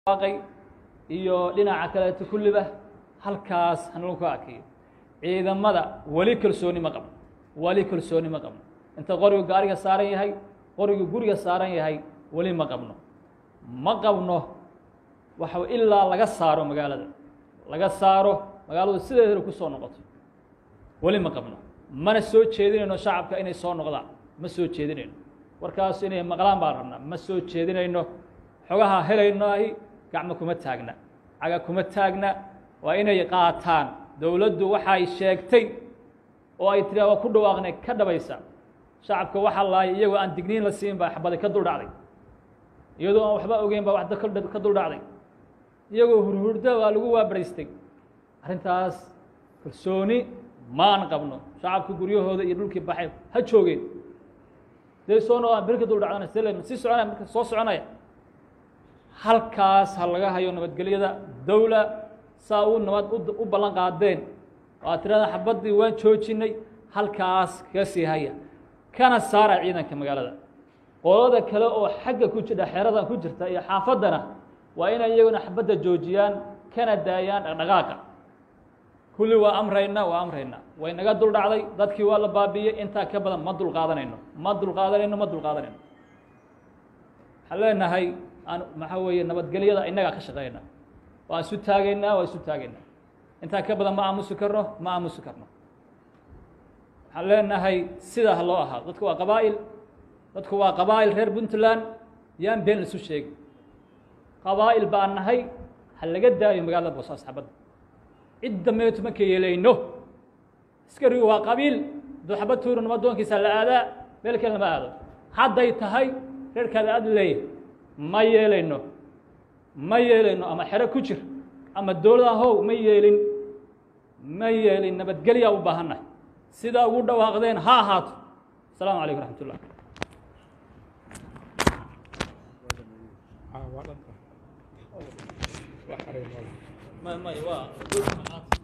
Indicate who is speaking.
Speaker 1: waaqay iyo dhinaca kaleeto kulliba halkaas hanlagu ka arkayo ciidamada weli kalsooni ma qabno weli kalsooni ma qabno inta qorigu gaariga saaran yahay qorigu guriga saaran yahay weli ma qabno ma qabno waxa ilaa laga saaro magaalada laga saaro magaaladu sideedana ku soo noqoto weli ma qabno mana soo jeedinayno shacabka inay soo noqdaan ma soo jeedinayno warkaas inay maqlaan baan rabnaa ma soo jeedinayno xogaha helaynoahi gacmo kuma taagna caga kuma taagna waa inay qaataan dowladdu waxay sheegtay oo ay tiraa waa ku dhawaaqnay ka dhabaysa shacabka waxaa laayay iyagoo aan digniin la siin baa xabadi ka dul dhacday iyadoo aan waxba ogeyn baa waxda ka dul dhacday iyagoo hurhurda waa lagu waabaraystay arrintaas kalsooni maan qabno shacabka guryahooda iyo dhulkii baxay ha joogeen dee soo noqdaan beri ka dul dhacdana sl sii soconaya marka soo soconaya halkaas ha laga hayo nabadgelyada dawla saa u nabad u ballan qaadeen waa tirada xabaddii waan joojinay halkaas kaga sii haya kana saara ciidanka magaalada qolada kale oo xagga ku jira xeradan ku jirta iyo xaafaddana waa inay iyaguna xabadda joojiyaan kana daayaan dhaqdhaqaaqa kulli waa amrayna waa amrayna way naga dul dhacday dadkii waa la baabiiyey intaa ka badan ma dul qaadanayno ma dul qaadanayno ma dul qaadanayno waxaan leenahay aan maxaa weeye nabadgelyada innagaa ka shaqeyna waan isu taagaynaa waan isu taagaynaa intaa ka badan ma aamusi karno ma aamusi karno waxaan leenahay sidaa ha loo ahaa dadku waa qabaa'il dadku waa qabaa'il reer puntland yaan been isu sheegin qabaa'il baan nahay ha laga daayo magaalada boosaas xabadda cidda meetu marka yeelayno askarigu waa qabiil duu xabad tuuro nima doonkiisa la aadaa meel kale lama aado hadday tahay reerkaada aad leeyahay ma yeelayno ma yeelayno ama xero ku jir ama dowlada how ma yeelin ma yeelin nabadgelyaa u baahannahay sidaa ugu dhawaaqdeen ha ahaato asalaamu calaykum raxmat ullah may may waa